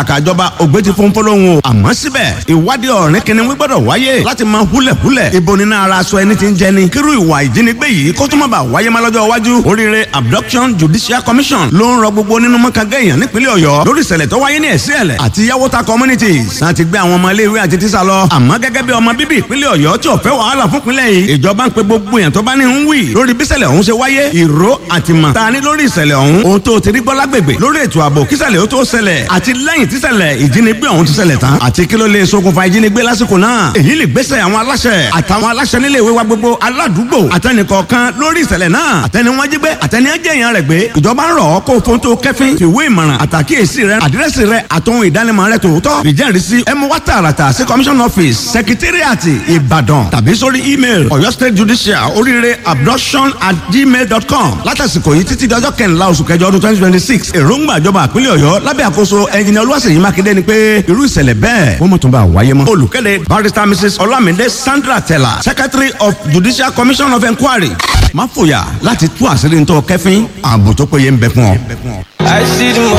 àkàjọba ògbé ti fún fọlọ́hún o àmọ́ síbẹ̀ ìwádìí ọ̀rìn kìnìún gbọ́dọ̀ wáyé láti máa húlẹ̀húlẹ̀ ibo nínú ara aṣọ ẹni tí ń jẹni kírú ìwà ìjínigbé yìí kó tó má bàa wáyé má lọ́jọ́ iwájú oríire abduction judicial commission ló ń rọ gbogbo nínú mọ́kàngá èèyàn nípínlẹ̀ ọ̀yọ́ lórí ìṣẹ̀lẹ̀ tó wáyé ní ẹ̀sí ẹ̀lẹ̀ àti yàwóta communities láti gbé àwọn ọmọ iléèwé àti tíṣà lọ àmọ́ gẹ́gẹ́ bí ọmọ bíbí ìpínlẹ̀ ọ̀yọ́ tí ò fẹ́ wàhálà fún ìpínlẹ̀ yìí ìjọba ń pe gbogbo èèyàn tó bá ní ń wì lórí bí ìṣẹ̀lẹ̀ ọ̀hún ṣe wáyé ìró àtìmọ̀ ta ni lórí ìṣẹ̀lẹ̀ ọ̀hún ohun tó ti rí gbọ́ lágbègbè lórí ètò ààbò kíṣẹ̀lẹ̀ ó tó ṣẹlẹ̀ àti lẹ́yìn tíṣẹ̀lẹ̀ ìjínigbé ọ̀hún ti ṣẹlẹ̀ tán àti kí ló lè ṣokùnfà ìjínigbé lásìkò náà èyí lè gbésẹ̀ àwọn aláṣẹ àtàwọn aláṣẹ nílé ìwé wa gbogbo aládùúgbò àtẹnìkọ̀ọ̀kan lórí ìṣẹ̀lẹ̀ náà àtẹni wọn jí gbé àtẹni ẹjẹ̀yàn rẹ̀ gbé ìjọba ń rọ̀ ọ́ kó fóun tó kẹ́fín fìwé ìmọ̀ràn àtàkíyèsí rẹ àdírẹ́sì rẹ àtòhun ìdánimọ̀ rẹ tòótọ́ ìjẹ́rìísí ẹ mú wá tààràtà sí commission office secretariat ìbàdàn tàbí sórí email ọ̀yọ́ state judicial oríire abduction at gmail dot com látàsìkò yìí títí dọjọ́ kẹrìnlá oṣù kẹjọ ọdún twenty twenty six èròǹgbà ìjọba àpínlẹ̀ ọ̀yọ́ lábẹ́ àkóso ẹnjìnìá olúwaṣèyí mákindé ni pé irú ìṣẹ̀lẹ̀ bẹ́ẹ̀ wọ́n mọ̀ tó bá wáyé mọ́. olùkéde barrister mrs olamide sandra tella secretary of judicial commission of inquiry má fòyà láti tú àṣírí ntọ́ kẹfín ààbò tó péye ń bẹ fún ọ. I see the